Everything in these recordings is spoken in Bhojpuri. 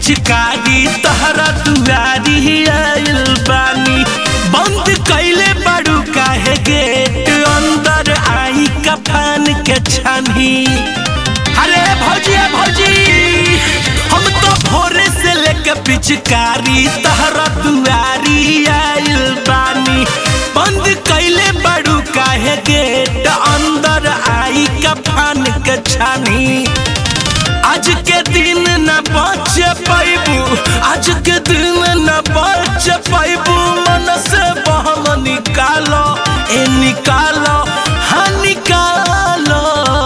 पिचकारी तहरा दुआरी आइल बानी बंद कैले बड़ू काहे गेट अंदर आई कफान के छानी अरे भौजी भौजी हम तो भोरे से लेके पिचकारी तहरा दुआरी आइल बानी बंद कैले बड़ू काहे गेट अंदर आई कफान के छानी आज के दिन न बच पैबू आज के दिन न बच पैबू मन से बहम निकालो ए निकालो हाँ निकालो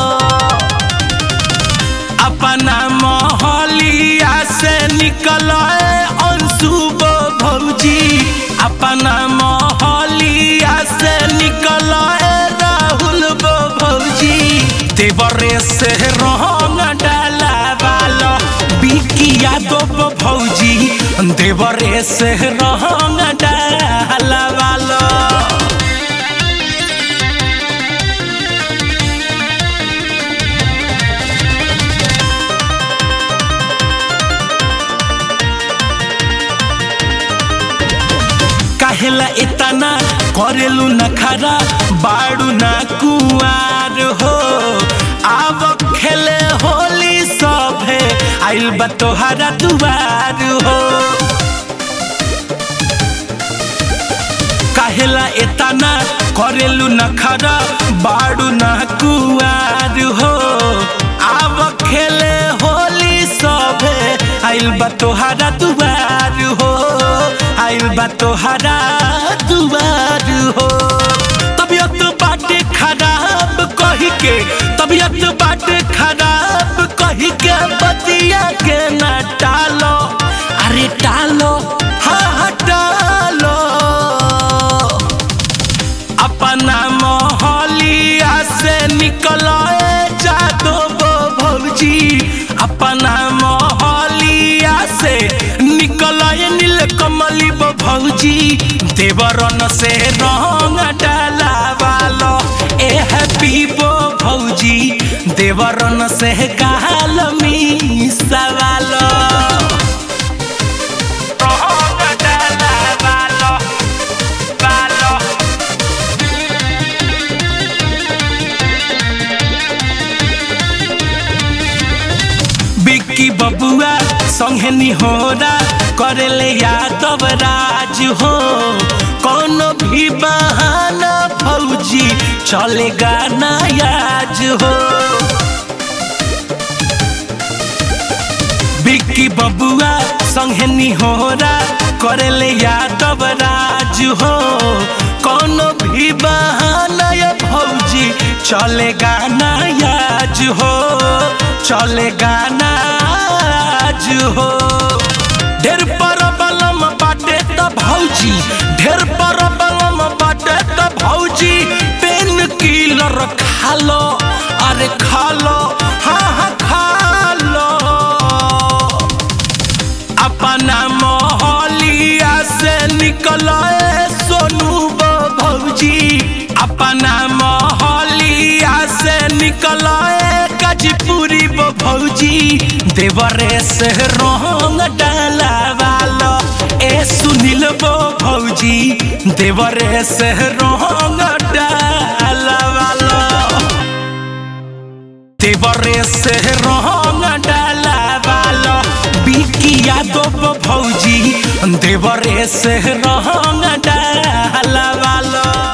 अपना मोहलिया से निकलो ए अंशुबो भौजी अपना मोहलिया से निकलो ए राहुल बो भौजी देवरे से रंग डाला वालो बिकिया दो बो भौजी देवरे से रंग डाला वालो काहेला इतना करेलू न खरा बाड़ू ना कुआर हो आव खेले होली सभे आइल बा तोहरा दुआर हो काहेला इतना करेलू न खरा बाड़ू ना कुआर हो आव खेले होली सभे आइल बा तोहरा दुआर हो आइल बा तोहरा दुआर हो तबियत बाटे खराब कही के तबियत बाटे खराब कही के बतिया के ना टालो अरे टालो हाँ हाँ टालो अपना मोहलिया से निकलो ए जादो बो भौजी अपना मोहलिया से निकलो ए नील कमली बो भौजी देवरन से रंग डाला वालो ए हैप्पी बो भौजी देवरन से गाल मी सवालो रंग डाला वालो वालो बिक्की बबुआ संगे निहोरा करेले यादव राज हो कोनो भी बहाना फौजी चलेगा ना याज हो बिक्की बबुआ संगे निहोरा करेले यादव राज हो कोनो भी बहाना या फौजी चलेगा ना याज हो चलेगा ना आज हो ढेर पर बलम बाटे त भौजी ढेर पर बलम बाटे त भौजी पेन किलर खा लो अरे खा लो हाँ हाँ खा लो अपना मोहलिया से निकलो ए सोनू बो भौजी अपना मोहलिया से निकलो ए गजपुरी बो भौजी देवरे से रंग डाला वालो ए सुनील बो भौजी देवरे से रंग डाला वालो देवरे से रंग डाला वालो बिकिया दो भौजी देवरे से रंग डाला वालो